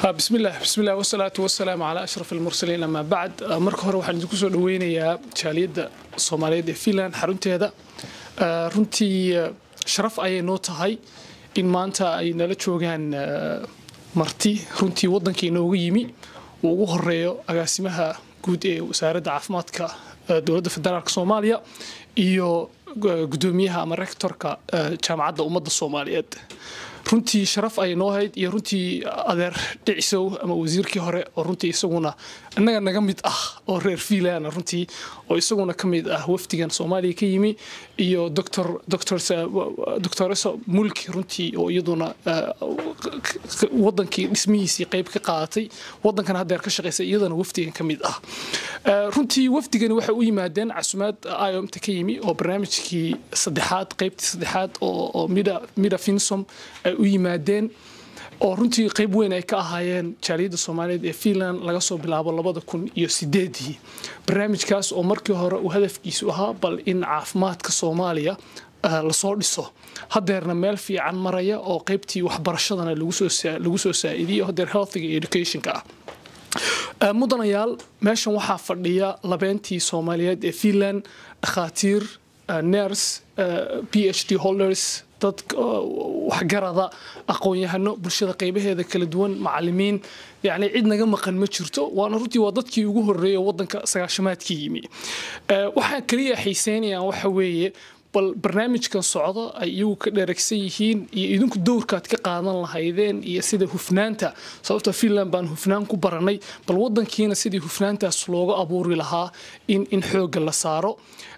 bismillaah bismillaah wasalaatu wasalaamu calaa ashraf almursaliin amaa bacd marka hore waxaan idinku soo dhaweynayaa jaaliyadda soomaaliyeed ee finland xarunteeda runtii sharaf ayay noo tahay in maanta ay nala joogaan marti runtii waddankii inooga yimi uu ugu horeeyo agaasimaha guud ee wasaaradda caafimaadka dowladda federaalk soomaaliya iyo gudoomiyaha ama rektorka jaamacadda ummadda soomaaliyeed runtii sharaf ay noo hayd iyo runtii adeer dhicisow ama wasiirkii hore oo runtii isaguna innaga naga mid ah oo reer fiilana runtii oo isaguna ka mid ah wafdigan soomaaliya ka yimi iyo doctoresa mulki runtii oo iyaduna wadankii dhismihiisii qayb ka qaadatay wadankan haddeer ka shaqaysa iyadana wafdigan ka mid ah runtii wafdigani waxay u yimaadeen casumaad iomta ka yimi oo barnaamijkii saddexaad qaybtii saddexaad oo mida finsom ay u yimaadeen oo runtii qayb weyn ay ka ahaayeen jaaliyadda soomaaliyeed ee finland laga soo bilaabo labada kun iyo sideedii barnaamijkaas oo markii hore uu hadafkiisu ahaa bal in caafimaadka soomaaliya lasoo dhiso hadeerna meel fiican maraya oo qaybtii waxbarashadana lagu soo saaidiyo hadeer healthiga iyo educationka ah mudanayaal meeshan waxaa fadhiya labeentii soomaaliyeed ee finland dhakhaatiir ners p h d holders dad waxgarada aqoon-yahano bulshada qaybaheeda kala duwan macalimiin yani cid naga maqan ma jirto waana runtii waa dadkii ugu horeeya wadanka sagaashamaadkii yimi waxaa kaliya xiiseynayaan waxa weeye bal barnaamijkan socdo ay iyagu ka dheregsan yihiin iyo idinku dowrkaad ka qaadan lahaydeen iyo sida hufnaanta sababta finland baan hufnaan ku baranay bal wadankiina sidii hufnaantaas looga abuuri lahaa in in xoogga la saaro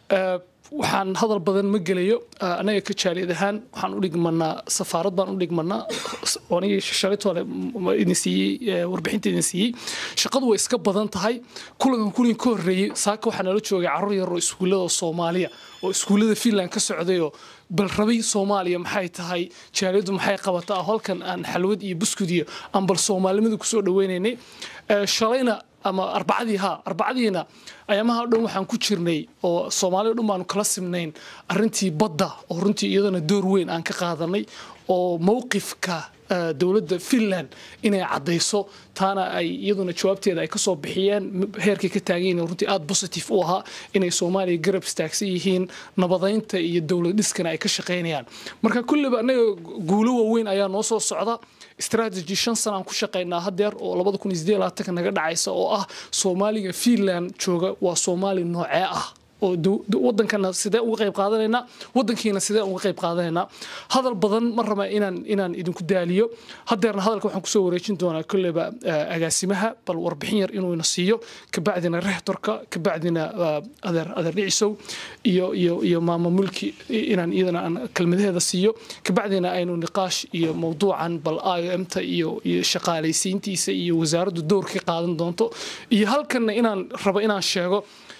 waxaan hadal badan ma gelayo anaga ka jaaliyad ahaan waxaan u dhigmanaa safaarad baan u dhigmanaa anigii shalaytoole idin siiyey warbixinta idin siiyey shaqadu way iska badan tahay kulankan kulin ka horreeyey saaka waxaa nala joogay carruur yar oo iskuullada soomaaliya oo iskuullada finland ka socdayoo bal rabay soomaaliya maxay tahay jaaliyaddu maxay qabataa halkan aan xalwad iyo buskudiyo aan bal soomaalimada kusoo dhaweynaynay shalayna ama arbacadii ha arbacadiina ayaamaha dhan waxaan ku jirnay oo soomaalida dhan baanu kala simnayn arintii badda oo runtii iyadana door weyn aan ka qaadanay oo mowqifka dowladda finland inay caddayso taana ay iyaduna jawaabteeda ay kasoo bixiyeen heerkay ka taagan runtii aada positive u ahaa inay soomaaliya garab istaagsan yihiin nabadaynta iyo dowlad dhiskana ay ka shaqaynayaan marka kulliba annaga guulo waaweyn ayaa noo soo socda strategy shan sana aan ku shaqaynaa hadeer oo labada kun iyo sideed labaatanka naga dhacaysa oo ah soomaaliga finland jooga waa soomaali noocee ah oo wadankana sidee uga qayb qaadanaynaa wadankiina sidee uga qayb qaadanaynaa hadal badan ma raba inaan inaan idinku daaliyo hadeerna hadalka waxaan kusoo wareejin doonaa kolleyba agaasimaha bal warbixin yar inuu ina siiyo kabacdina rehtorka kabacdina adeer adeer dhicisow iyo iyo iyo maama mulki inaan iyadana aan kelmadaheeda siiyo kabacdina aynu niqaash iyo mowduucan bal iomta iyo iyo shaqaalaysiintiisa iyo wasaaraddu dowr ka qaadan doonto iyo halkanna inaan rabo inaan sheego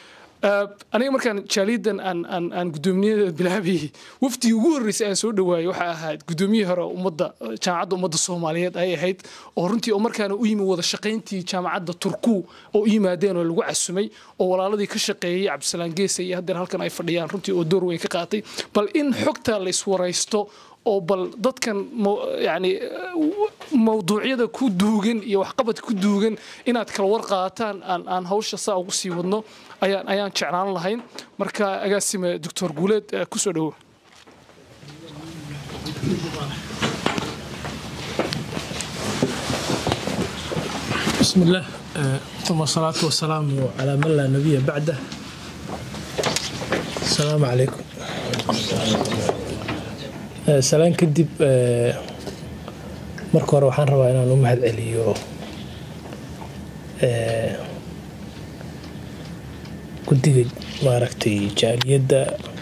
aniga markaan jaaliyadan aan gudoomiyada bilaabayay waftigii ugu horreysay aan soo dhawaayay waxaa ahayd gudoomiyihii hore ummadda jaamacadda ummadda soomaaliyeed ay ahayd oo runtii oo markaana u yimi wada shaqayntii jaamacadda turku oo u yimaadeen oo lagu casumay oo walaaladii ka shaqeeyey cabdisalaan geesa iyo haddeer halkan ay fadhiyaan runtii oo door weyn ka qaatay bal in xogta la iswaraysto oo bal dadkan yani mawduucyada ku duugan iyo waxqabad ku duugan inaad kala war qaataan aan hawsha saa ugu sii wadno ayaan ayaan jeclaan lahayn marka agaasime doctor guuleed kusoo dhawo بسم الله ثم الصلاة والسلام على من لا نبي بعده السلام عليكم salaan kadib marka hore waxaan rabaa inaan u mahad celiyo guddiga maaragtay jaaliyadda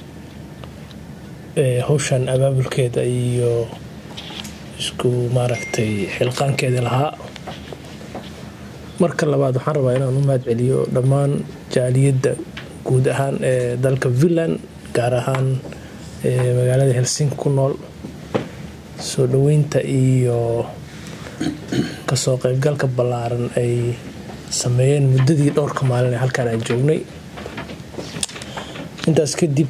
hawshan abaabulkeeda iyo isku maaragtay xilqaankeeda lahaa marka labaad waxaan rabaa inaan u mahad celiyo dhammaan jaaliyadda guud ahaan ee dalka finland gaar ahaan magaalada helsinki ku nool soo dhoweynta iyo kasoo qaybgalka ballaaran ay sameeyeen muddadii dhowrka maalin ee halkaan aan joognay intaas kadib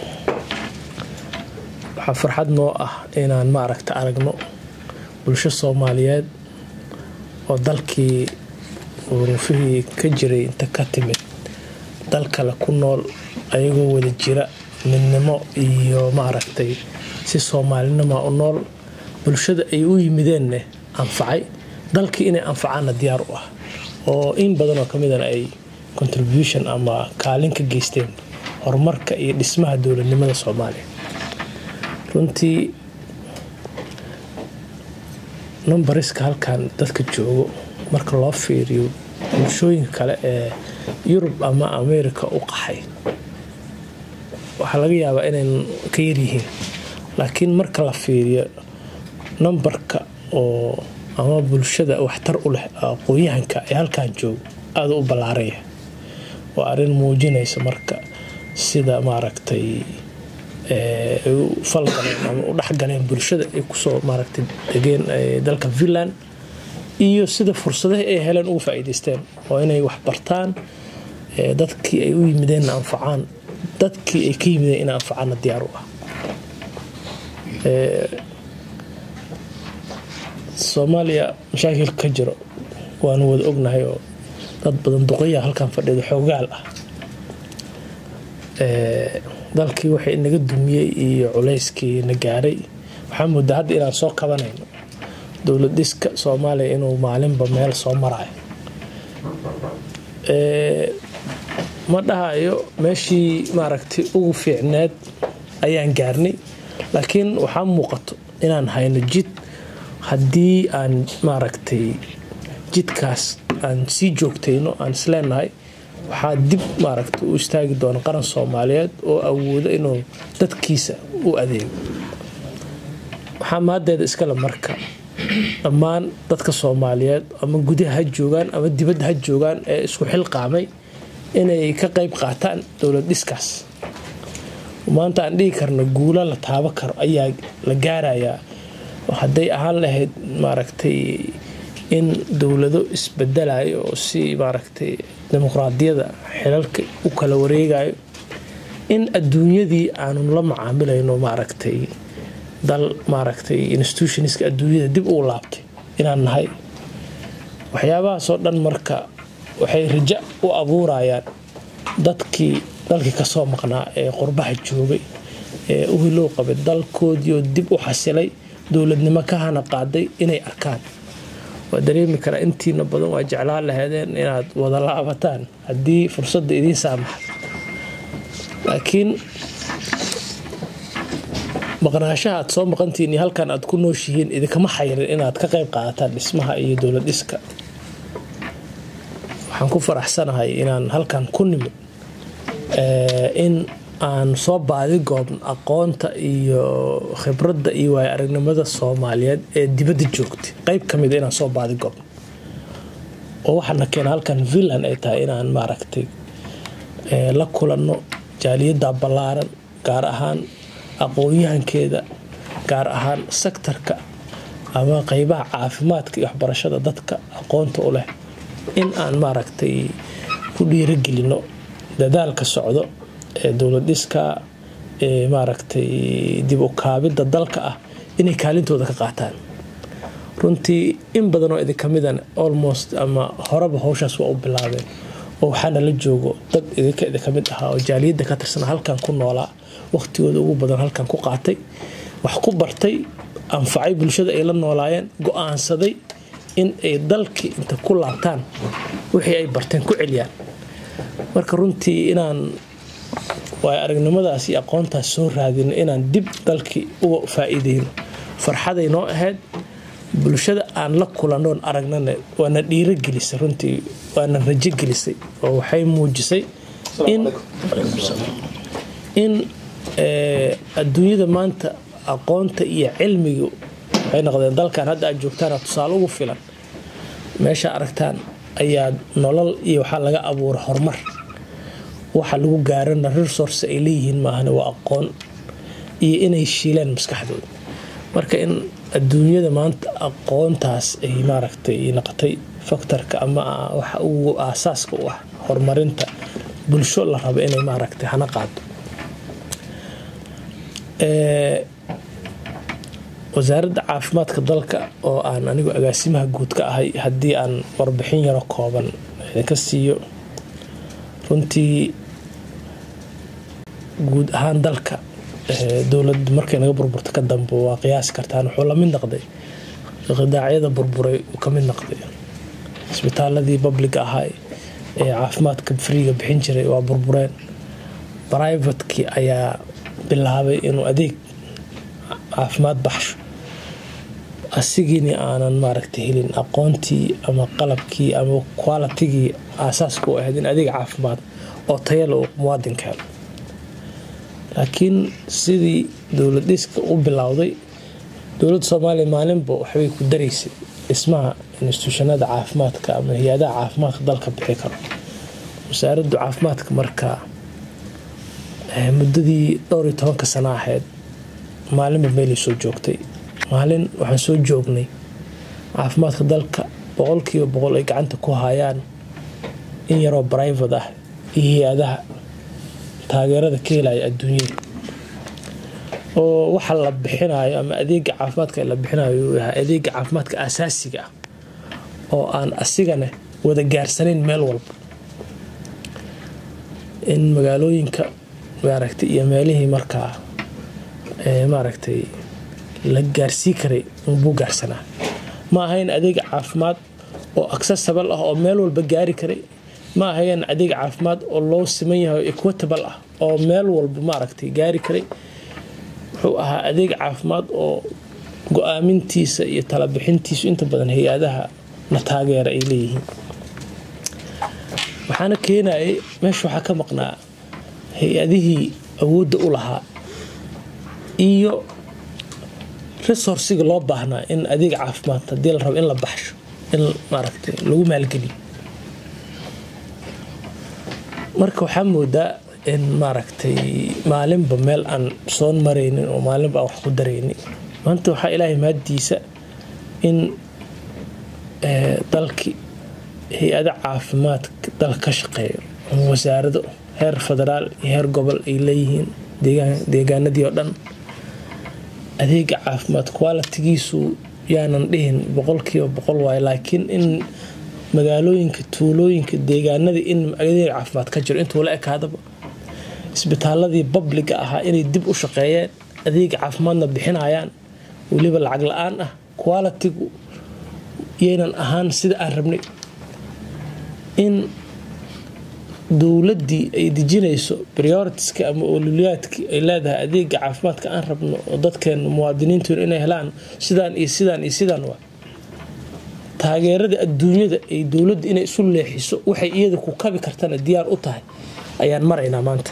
waxaa farxad noo ah inaan maaragta aragno bulsho soomaaliyeed oo dalkii uruufihii ka jiray inta ka timid dal kale ku nool ayagoo wada jira midnimo iyo maaragtay si soomaalinima u nool bulshada ay u yimideenne anfacay dalkii inay anfacaanna diyaar u ah oo in badanoo ka midana ay contribution ama kaalin ka geysteen horumarka iyo dhismaha dowladnimada soomaaliya runtii numbariska halkan dadka joogo marka loo fiiriyo bulshooyinka kale ee yurub ama america u qaxay waxaa laga yaabaa inayn ka yaryihiin laakiin marka la fiiriyo numbarka oo ama bulshada waxtar u leh aqoon-yahanka ee halkan joogo aada u ballaaraya waa arrin muujinaysa marka sida maaragtay ay u falgaleen ama u dhexgaleen bulshada ay kusoo maaragtay degeen dalka finland iyo sida fursadaha ay heleen ugu faa'iidaysteen oo inay wax bartaan dadkii ay u yimideenna anfacaan dadkii ay ka yimideen ina anfacaanna diyaar u ah soomaaliya mashaakil ka jiro waanu wada ognahay oo dad badan duqaya halkan fadhiida xoogaal ah dalkii waxay naga dumiyey iyo culayskii na gaaray waxaa moodaa hadda inaan soo kabanayno dowlad dhiska soomaaliya inuu maalinba meel soo marayo ma dhahayo meeshii maaragtay ugu fiicneed ayaan gaarnay laakiin waxaa muuqato inaan hayno jid haddii aan maaragtay jidkaas aan sii joogtayno aan isleenahay waxaa dib maaragta u istaagi doona qaran soomaaliyeed oo awoodo inuu dadkiisa u adeego waxaa maadeeda iskale marka dhammaan dadka soomaaliyeed ama gudaha ha joogaan ama dibadda ha joogaan ee isku xilqaamay inay ka qayb qaataan dowlad dhiskaas maanta aan dhihi karno guula la taabo karo ayaa la gaarayaa hadday ahaan lahayd maaragtay in dowlado isbedelayo oo si maaragtay dimuqraadiyada xilalka u kala wareegayo in adduunyadii aanu la macaamilayno maaragtay dal maaragtay institutionska adduunyada dib uu laabtay inaan nahay waxyaabahaasoo dhan marka waxay raja u abuurayaan dadkii dalkii kasoo maqnaa ee qurbaha joogay ee u hilow qabay dalkoodiioo dib u xasilay dowladnimo ka hana qaaday inay arkaan waa dareemi karaa intiina badan waa jeclaan laheedeen inaad wada laabataan haddii fursadda idiin saamaxdo laakiin maqnaashaha aad soo maqantihiin iyo halkan aad ku nooshihiin idinkama xayirin inaad ka qayb qaadataan dhismaha iyo dowlad dhiska waxaan ku faraxsanahay inaan halkan ku nimid in aan soo baadi goobno aqoonta iyo khibradda iyo waaya aragnimada soomaaliyeed ee dibadda joogtay qeyb ka mida inaan soo baadi goobno oo waxaana keena halkan finland ay tahay inaan maaragtay la kulanno jaaliyadda ballaaran gaar ahaan aqoon-yahankeeda gaar ahaan sektarka ama qeybaha caafimaadka iyo waxbarashada dadka aqoonta u leh in aan maaragtay ku dhiiragelino dadaalka socdo ee dowlad dhiska ee maaragtay dib u kaabidda dalka ah inay kaalintooda ka qaataan runtii in badan oo idinka midan almost ama horeba howshaas waa u bilaabeen oo waxaana la joogo dad idinka idinka mid ahaa oo jaaliyadda ka tirsana halkan ku noolaa waqtigooda ugu badan halkan ku qaatay wax ku bartay anfacay bulshada ay la noolaayeen go-aansaday in ay dalkii inta ku laabtaan wixii ay barteen ku celiyaan marka runtii inaan waay aragnimadaas iyo aqoontaas soo raadino inaan dib dalkii uga faa'iideyno farxaday noo ahayd bulshada aan la kulanoon aragnana waana dhiiro gelisay runtii waana rajo gelisay oo waxay muujisay in adduunyada maanta aqoonta iyo cilmigu waxay noqdeen dalkan hadda aad joogtaana tusaale ugu filan meesha aragtaan ayaa nolol iyo waxaa laga abuura horumar waxa lagu gaarana resource ay leeyihiin maahane waa aqoon iyo inay shiileen maskaxdooda marka in adduunyada maanta aqoontaas ay maaragtay noqotay faktorka ama waxa ugu aasaaska u ah horumarinta bulsho la rabo inay maaragtay hana qaado wasaaradda caafimaadka dalka oo aan anigu agaasimaha guud ka ahay haddii aan warbixin yaro kooban idinka siiyo runtii guud ahaan dalka dowlad markay naga burburta ka dambe waa qiyaasi kartaan wuxuu lamid noqday qidaacyada burburay uu ka mid noqday isbitaaladii babliga ahaa ee caafimaadka friiga bixin jiray waa burbureen brivatekii ayaa bilaabay inuu adeeg caafimaad baxsho asigiini aanan maaragta helin aqoontii ama qalabkii ama qualitigii aasaaska u ahayd in adeeg caafimaad oo tayala uu muwaadinka helo laakiin sidii dowlad dhiska u bilowday dowladda soomaaliya maalinba waxbay ku daraysay dhismaha instituushanada caafimaadka ama hay-adaha caafimaadka dalka bixi karo wasaaraddu caafimaadka markaa muddadii dhowr iyo tobanka sano ahayd maalinba meelay soo joogtay maalin waxaan soo joognay caafimaadka dalka boqolkiiba boqol ay gacanta ku hayaan in yaroo brivate ah iyo hay-adaha taageerada ka helaya adduunyada oo waxa la bixinayo ama adeega caafimaadka la bixinayo uu yahay adeega caafimaadka asaasiga ah oo aan asigana wada gaarsanayn meel walba in magaalooyinka maaragtay iyo meelihii markaa maaragtay la gaarsii karay unbuu gaarsanaa ma ahayn adeeg caafimaad oo accessible ah oo meel walba gaari karay ma ahayn adeeg caafimaad oo loo siman yahay equitable ah oo meel walba maaragtay gaari karay wuxuu ahaa adeeg caafimaad oo go-aamintiisa iyo talabixintiisu inta badan hay-adaha na taageera ay leeyihiin waxaana keenayay meesha waxaa ka maqnaa hay-adihii awoodda u lahaa iyo resourciga loo baahnaa in adeeg caafimaad haddii la rabo in la baxsho in maaragtay lagu maalgeliyo marka waxaa moodaa in maaragtay maalinba meel aan soon maraynin oo maalinba aan wax ku daraynin maanta waxaa ilaahay maadiisa in dalki hay-ada caafimaadka dalka ka shaqeeyo ama wasaarado heer federaal iyo heer gobol ay leeyihiin deegaanadii oo dhan adeega caafimaad qualitigiisu yaanan dhihin boqolkiiba boqol waayo laakiin in magaalooyinka tuulooyinka deegaanadii in adeeg caafimaad ka jiro intuu la ekaadaba isbitaaladii babliga ahaa inay dib u shaqeeyeen adeega caafimaadna bixinayaan weliba lacag la-aan ah qualitigu yaynan ahaan sida aan rabnay in dowladdii ay dejinayso prioritiska ama oluliyaadkii ay leedahay adeega caafimaadka aan rabno oo dadkeena muwaadiniintoona inay helaan sidaan iyo sidaan iyo sidaan waa taageerada adduunyada ay dowladda inay isu leexiso waxay iyada ku kabi kartana diyaar u tahay ayaan maraynaa maanta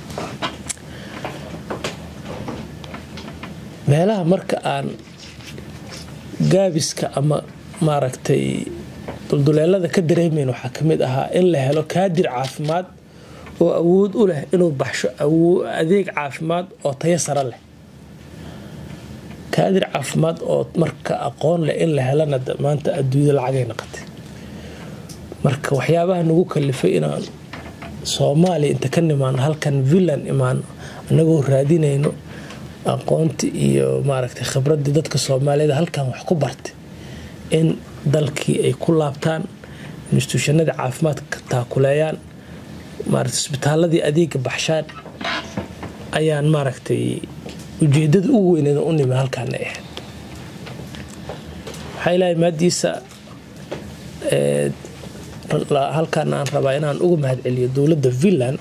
meelaha marka aan gaabiska ama maaragtay dulduleelada ka dareemayn waxaa ka mid ahaa in la helo kaadir caafimaad oo awood u leh inuu baxsho adeeg caafimaad oo tayo sare leh kaadir caafimaad oo marka aqoon leh in la helana maanta adduunyada lacagay noqotay marka waxyaabaha nagu kalifay inaan soomaaliya inta ka nimaano halkan villan imaano annagoo raadinayno aqoontii iyo maaragtay khibraddii dadka soomaaliyada halkan wax ku bartay in dalkii ay ku laabtaan instituushanadii caafimaadka taakuleeyaan maaragtay isbitaaladii adeega baxshaan ayaan maaragtay ujeedada ugu weyneed u nimi halkaana ahayd waxaa ilaahay maadiisa halkaan aan rabaa inaan uga mahadceliyo dowladda villan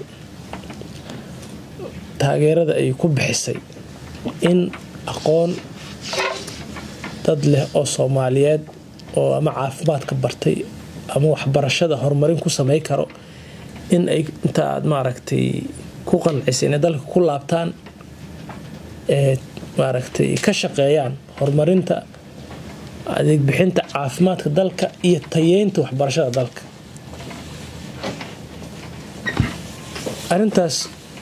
taageerada ay ku bixisay in aqoon dad leh oo soomaaliyeed oo ama caafimaadka bartay ama waxbarashada horumarin ku samay karo in ay inta aad maaragtay ku qancisay inay dalka ku laabtaan ee maaragtay ka shaqeeyaan horumarinta adeeg bixinta caafimaadka dalka iyo tayeynta waxbarashada dalka arintaas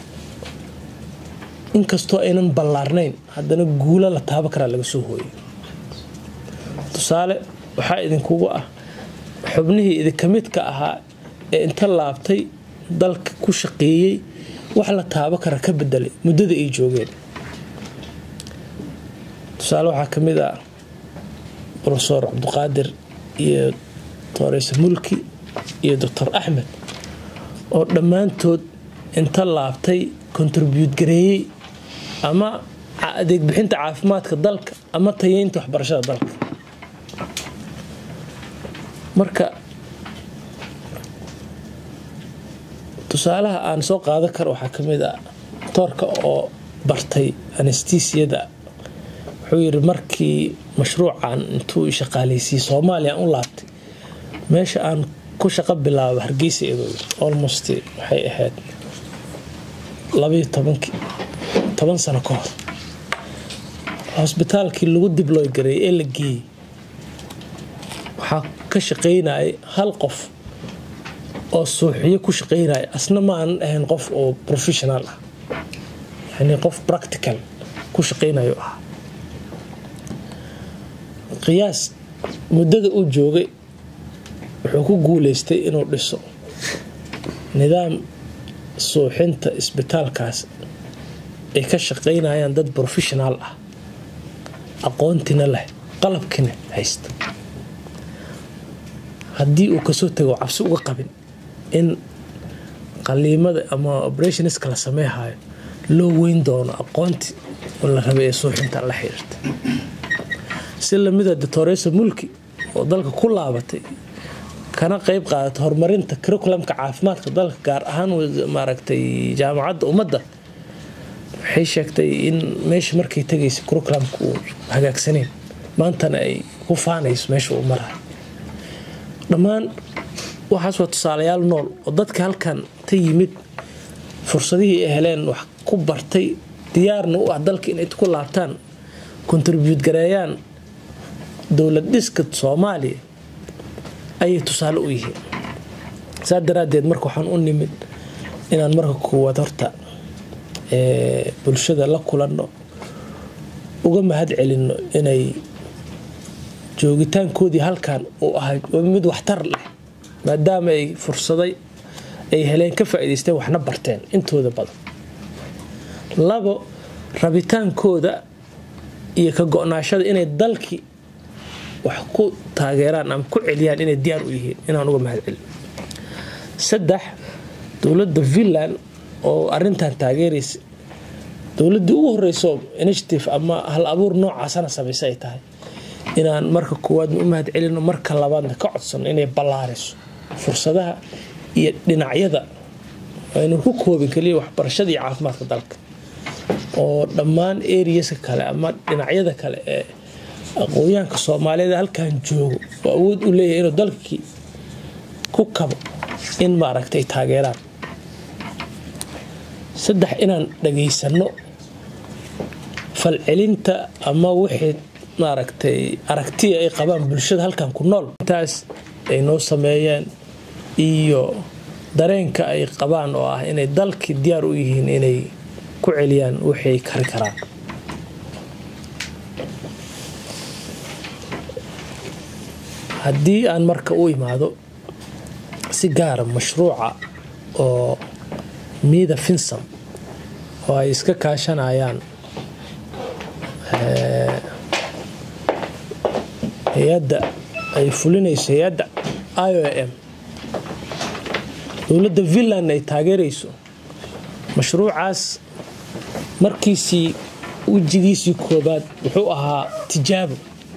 inkastoo aynan ballaarnayn haddana guula la taabo karaa laga soo hooyay tusaale waxaa idinkugu ah xubnihii idinka midka ahaa ee inta laabtay dalka ku shaqeeyey wax la taabo kara ka bedelay muddada ay joogeen tusaale waxaa ka mid ah profesor cabdiqaadir iyo dooreyse mulki iyo doctor axmed oo dhammaantood inta laabtay contribute gareeyey ama adeeg bixinta caafimaadka dalka ama tayeynta waxbarashada dalka marka tusaalaha aan soo qaadan karo waxaa ka mid ah toorka oo bartay anestesiyada wuxuu yidhi markii mashruucan intuu shaqaaleysiiyey soomaaliya u laabtay meesha aan ku shaqo bilaabo hargeysa iduu yiri almost waxay ahayd labayo tobankii toban sano ka hor hosbitaalkii lagu dibloy gareeyay ee la geeyey waxaa ka shaqaynayay hal qof oo suuxiyo ku shaqaynaya asna ma aanan ahayn qof oo professional ah yani qof practical ku shaqaynayo ah qiyaas muddada uu joogay wuxuu ku guuleystay inuu dhiso nidaam suuxinta isbitaalkaas ay ka shaqaynayaan dad professional ah aqoontina leh qalabkina haysta haddii uu kasoo tago cabsi uga qabin in qaliimada ama operationska la sameeyhayo loo weyn doono aqoontii oo la rabay ee suuxinta la xiriirta si lamida doctoresa mulki oo dalka ku laabatay kana qeyb qaadata horumarinta curriculumka caafimaadka dalka gaar ahaan maaragtay jaamacadda ummadda waxay sheegtay in meesha markay tagaysa curriculumka uu hagaagsaneyn maantana ay ku faanayso meesha uu marayo dhammaan waxaas waa tusaalayaal nool oo dadka halkan ta yimid fursadihii ay heleen wax ku bartay diyaarna u ah dalka inay ku laabtaan contribute gareeyaan dowlad dhiska soomaaliya ayay tusaale u yihiin saa daraaddeed marka waxaan u nimid inaan marka koowaad horta bulshada la kulanno uga mahad celinno inay joogitaankoodii halkan uu ahay mid waxtar leh maadaama ay fursaday ay heleen ka faa'idaysteen waxna barteen intooda badan labo rabitaankooda iyo ka go-naashada inay dalkii wax ku taageeraan ama ku celiyaan inay diyaar u yihiin inaan uga mahad celin saddex dowladda finland oo arintan taageeraysa dowladdii ugu horeyso initiative ama hal abuur noocaasana samaysa ay tahay inaan marka koowaadna u mahad celino marka labaadna ka codsano inay ballaariso fursadaha iyo dhinacyada aynu ku koobin kaliya waxbarashada iyo caafimaadka dalka oo dhammaan areaska kale ama dhinacyada kale ee aqoonyahanka soomaaliyeed halkan joogo oo awood u leeyahay inuu dalkii ku kabo in maaragtay taageeraan saddex inaan dhageysano falcelinta ama wixii maaragtay aragtiya ay qabaan bulshada halkan ku nool intaas ay noo sameeyeen iyo dareenka ay qabaan oo ah inay dalkii diyaar u yihiin inay ku celiyaan wixii kari karaan haddii aan marka u imaado si gaara mashruuca oo miida finsam oo ay iska kaashanayaan hay-adda ay fulinayso hay-adda i o m dowladda finland ay taageerayso mashruucaas markiisii wejigiisii koobaad wuxuu ahaa tijaabo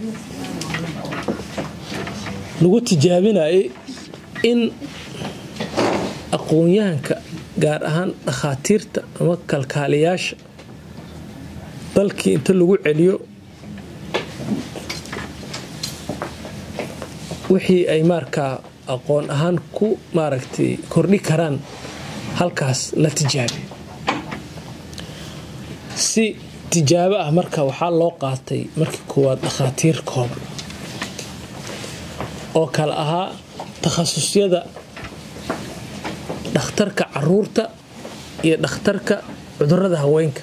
lagu tijaabinayay in aqoon-yahanka gaar ahaan dhakhaatiirta ama kalkaaliyaasha dalkii inta lagu celiyo wixii ay markaa aqoon ahaan ku maaragtay kordhi karaan halkaas la tijaabiyo si tijaabo ah marka waxaa loo qaatay markii koowaad dhakhaatiir kooban oo kale ahaa takhasusyada dhakhtarka caruurta iyo dhakhtarka cudurada haweenka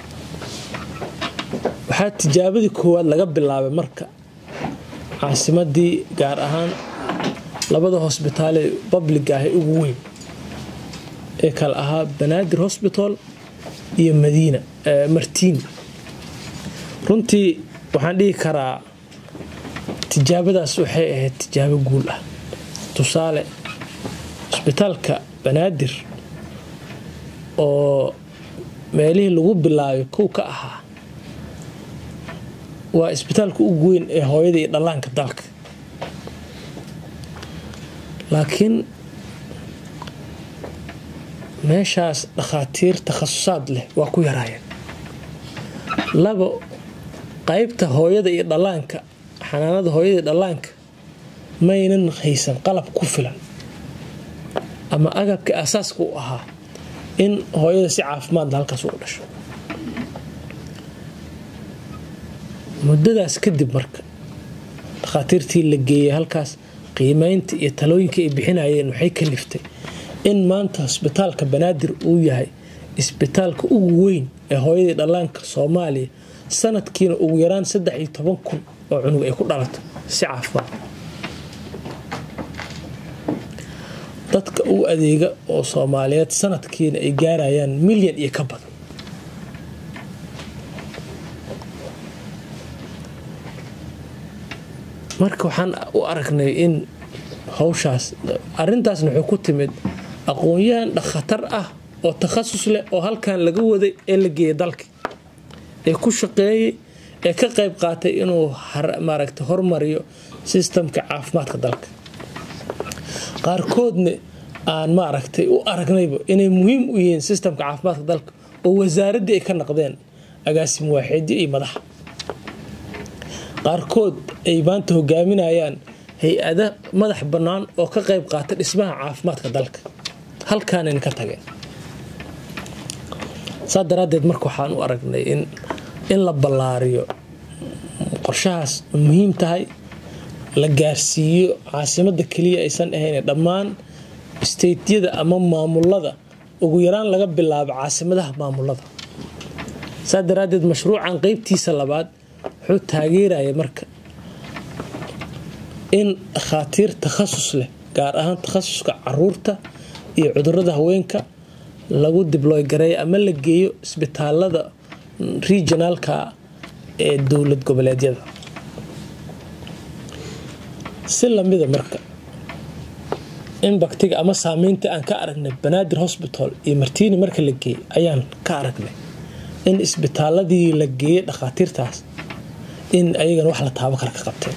waxaa tijaabadii koowaad laga bilaabay marka caasimadii gaar ahaan labada hosbitaalee babliga ah ee ugu weyn ee kale ahaa banaadir hosbital iyo madiina martiin runtii waxaan dhihi karaa tijaabadaas waxay ahayd tijaabo guul ah tusaale cisbitaalka banaadir oo meelihii lagu bilaabay kow ka ahaa waa isbitaalka ugu weyn ee hooyada iyo dhallaanka dalka laakiin meeshaas dhakhaatiir takhasusaad leh waa ku yaraayeen labo qaybta hooyada iyo dhallaanka xanaanada hooyada iyo dhallaanka maynan haysan qalab ku filan ama agabka asaaska u ahaa in hooyada si caafimaadla halkaas ugu dhasho muddadaas kadib marka dhakhaatiirtii la geeyey halkaas qiimeynta iyo talooyinka ay bixinayeen waxay kaliftay in maanta isbitaalka banaadir uu yahay isbitaalka ugu weyn ee hooyadii dhallaanka soomaaliya sanadkiina ugu yaraan saddex iyo toban kun oo cunug ay ku dhalato si caafimaad dadka u adeega oo soomaaliyeed sanadkiina ay gaarayaan milyan iyo ka badan marka waxaan u aragnay in hawshaas arintaasna waxay ku timid aqoon-yahan dhakhatar ah oo takhasus leh oo halkan laga waday ee la geeyay dalka ee ku shaqeeyey ee ka qayb qaatay inuu maaragta hormariyo sistamka caafimaadka dalka qaarkoodna aan maaragtay u aragnayba inay muhiim u yihiin sistamka caafimaadka dalka oo wasaaraddii ay ka naqdeen agaasim waaxeedyo iyo madaxa qaarkood ay maanta hogaaminayaan hay-ada madax bannaan oo ka qayb qaata dhismaha caafimaadka dalka halkaanayna ka tageen saa daraaddeed marka waxaan u aragnay in in la ballaariyo qorshahaas muhiim tahay la gaarsiiyo caasimadda keliya aysan ahayn dhammaan steytyada ama maamulada ugu yaraan laga bilaabo caasimadaha maamulada saa daraaddeed mashruucan qeybtiisa labaad wuxuu taageeraya marka in dhakhaatiir takhasus leh gaar ahaan takhasuska caruurta iyo cudurada haweenka lagu dibloy gareeyo ama la geeyo isbitaalada regionaalka ee dowlad goboleedyada si lamida marka imbaktiga ama saameynta aan ka aragnay banaadir hosbital iyo martiini marka la geeyey ayaan ka aragnay in isbitaaladii la geeyey dhakhaatiirtaas in ayagana wax la taabo kara ka qabteen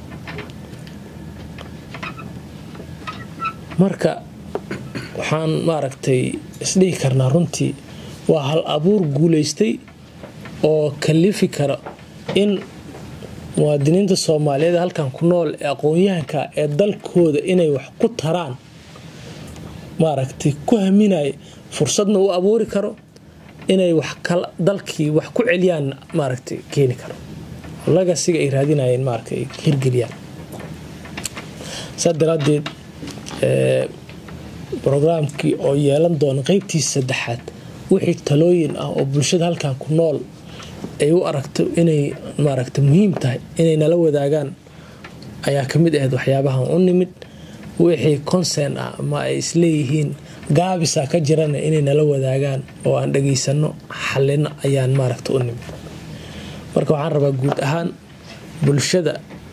marka waxaan maaragtay isdhihi karnaa runtii waa hal abuur guulaystay oo kalifi kara in muwaadiniinta soomaaliyeed halkan ku nool ee aqoon-yahanka ee dalkooda inay wax ku taraan maaragtay ku haminaya fursadna u abuuri karo inay wax dalkii wax ku celiyaan maaragtay keeni karo lagasiga ay raadinayeen maaragta ay hirgeliyaan saa daraaddeed brograamkii oo yeelan doona qeybtiisa saddexaad wixii talooyin ah oo bulshada halkan ku nool ay u aragto inay maaragta muhiim tahay inay nala wadaagaan ayaa ka mid ahayd waxyaabahan u nimid wixii consern ah ama ay isleeyihiin gaabisa ka jirana inay nala wadaagaan oo aan dhageysano xalino ayaan maaragta u nimid marka waxaan rabaa guud ahaan bulshada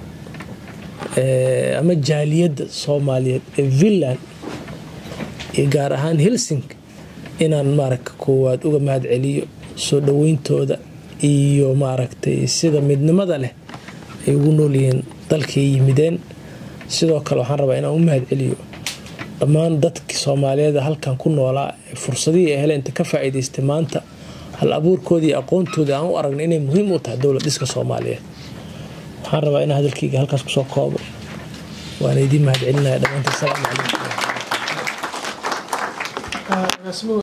ama jaaliyadda soomaaliyeed ee finland iyo gaar ahaan helsing inaan maaragta koowaad uga mahad celiyo soo dhaweyntooda iyo maaragtay sida midnimada leh ay ugu noolyihiin dalkay yimideen sidoo kale waxaan rabaa inaan u mahad celiyo dhammaan dadkii soomaaliyeed halkan ku noolaa ee fursadihii ay heleen inta ka faa'iidaystay maanta hal abuurkoodii aqoontoodii aan u aragna inay muhiim u tahay dowlad dhiska soomaaliyeed waxaan rabaa inaan hadalkayga halkaas kusoo koobo waana idiin mahad celinaya dhammaantii asalaamu calaykum